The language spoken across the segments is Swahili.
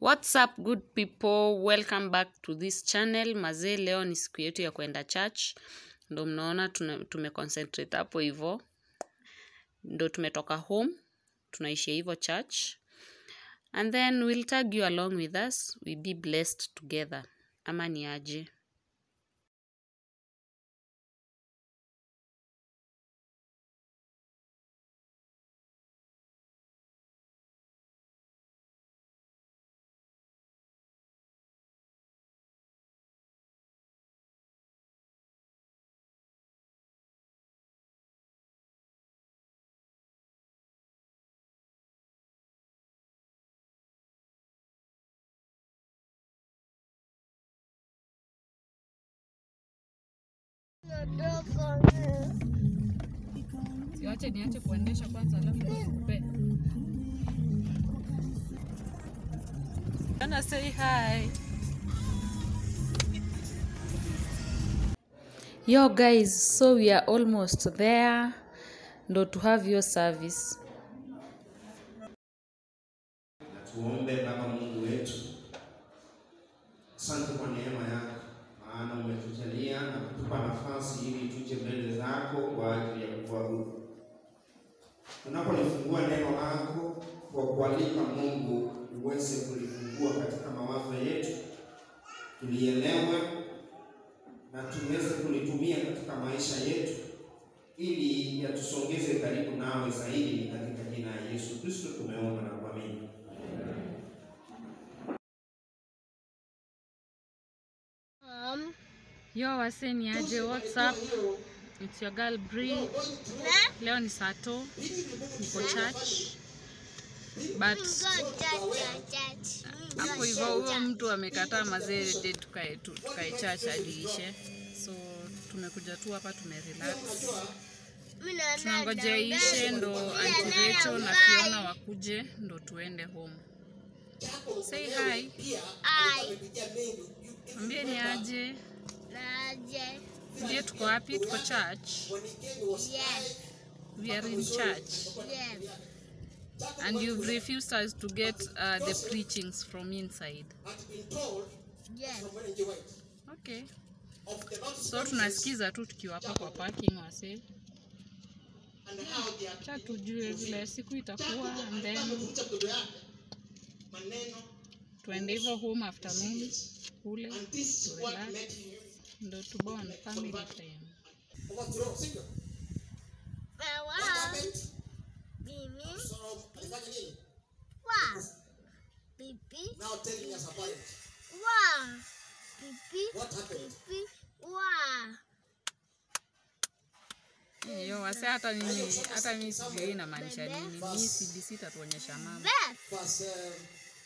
What's up good people? Welcome back to this channel. Mazee, leo ni siku yetu ya kwenda church. Ndo mnaona tuna- tumeconcentrate hapo hivo. Ndo tumetoka home, tunaishia hivo church. And then we'll tag you along with us. We be blessed together. Ama ni aje? Siwache niache kuendesha kwanza alafu nikupe. Gonna say hi. Yo guys, so we are almost there. Ndo to have your service. Tuombe. Baba Mungu wetu, asante kwa neema yako, maana umetujalia na kutupa nafasi ili tuje mbele zako kwa ajili ya kuabudu. Tunapolifungua neno lako kwa kualika Mungu uweze kulifungua katika mawazo yetu, tulielewe na tuweze kulitumia katika maisha yetu ili yatusongeze karibu nawe zaidi. Ni katika jina la Yesu Kristo tumeomba na kuamini. Um, Yo wase ni aje, what's up? It's your girl Bree. Leo ni sato, niko church. But hapo hivyo huyo mtu amekataa mazee de tukae tu- tukae church aliishe. So tumekuja tu hapa tumerelax. Tunangojea ishe ndo Auntie Rachel na Fiona wakuje ndo tuende home. Say hi. Mwambie ni aje. Ndiye tuko wapi? Tuko church. We are in church. And you've refused us to get uh, the preachings from inside. Okay. So tunasikiza tu tukiwa hapa kwa parking wase. Cha tujue vile siku itakuwa and then tuende hivyo home afternoon kule to relax ndo tubone family time. Now tell me as a parent, what happened? Yo wase, hata mimi hata mimi sijui inamaanisha nini. Mimi CBC itatuonyesha mama. Verse, um,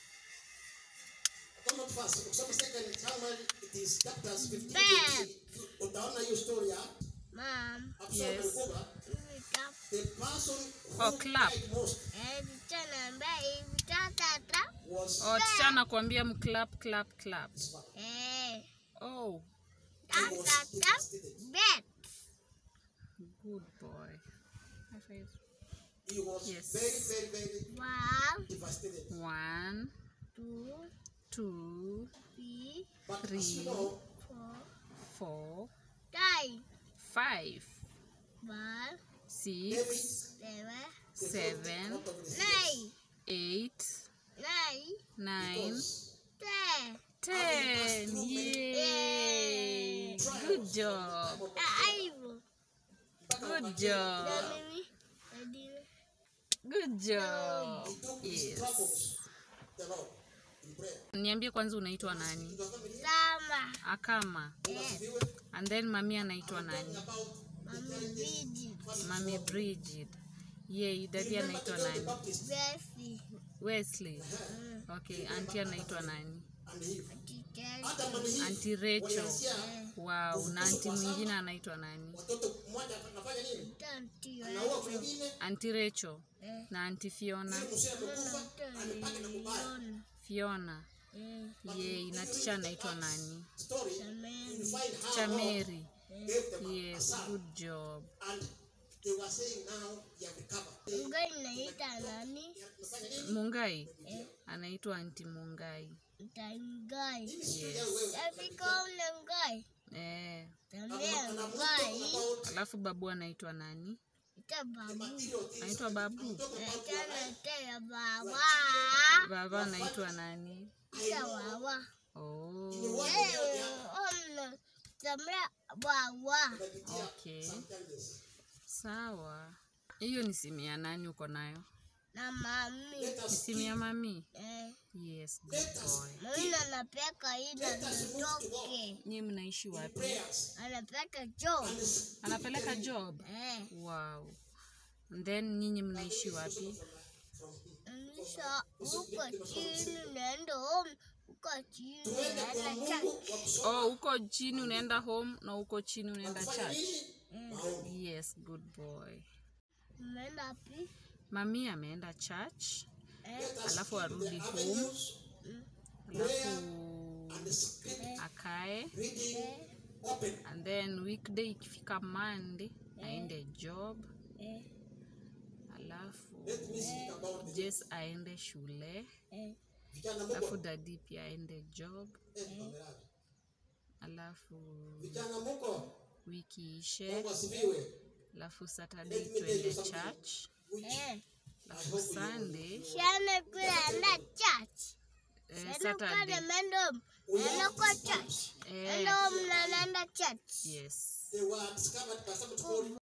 come not first, ukisoma second Samuel, it is chapters 15 to 18. Utaona hiyo story ya Mom, Absalom Yes. alikuwa hivi ka- the person Oh, who clap. cried most eh, msichana ambaye hivi tatata, was Oh, ticha nakwambia mclap clap clap. eh, Oh, tatata, bet. good boy. High five. he was Yes. very very very One, devastated. One, two, two, three, But as Three. you know, four, four, five, five, one, six, seven, seven, out of the nine, eight, nine, nine, ten. ten. Yay! Good job. Five. Good job. Na mimi, na mimi. Good job. took his Yes. troubles, the Lord, in prayer. Niambie kwanza unaitwa nani? Sama. Akama. Yes. And then mami anaitwa nani? Mami Bidi. Mami Bridget. Yeye, dadi anaitwa nani? Besi. Wesley. Okay, auntie anaitwa nani? Kiteri. Auntie Rachel. Wow, na auntie mwingine anaitwa nani? Mtoto mmoja anafanya nini? Tanti Anaua mwingine, Auntie Rachel Eh. na auntie Fiona. mzee amekufa, amepaka na kubaya. Yona. Fiona. Eh. Yeye, na ticha anaitwa nani? Story, Sameni. you find how Ticha God Mary. gave them a Yes, son. good job. And they were saying now he have recovered. Unga inaita nani? Amefanya nini? Mungai anaitwa anti mungai Tangai. yes. Tafika ule ngai. eh. Tambia ngai. alafu babu anaitwa nani Ita babu. anaitwa babu Tena tena baba. baba anaitwa nani Ita baba. oh. Eh, omna. Tambia baba. okay sawa hiyo ni simu ya nani uko nayo Na mami. ni simu ya mami Eh, yes good boy mami anapeka ila nitoke. nyi mnaishi wapi Anapeka job. anapeleka job Eh, wow And then nyinyi mnaishi wapi nisha huko chini naenda home. Huko chini naenda church. oh huko chini unaenda home na huko chini unaenda church yes good boy Umeenda pi? mami ameenda church Eh, alafu arudi home alafu akae and then weekday ikifika monday aende job eh, alafu jes aende shule eh, Vijana alafu muko, dadi pia aende job eh, kamerani. alafu Vijana muko, wiki ishe Mungu asifiwe. alafu saturday twende church eh. alafu sunday Shana kula na church. eh, Shana kula saturday mendo. Nenda kwa church. eh, Nenda home na nenda church. yes They were discovered by somebody called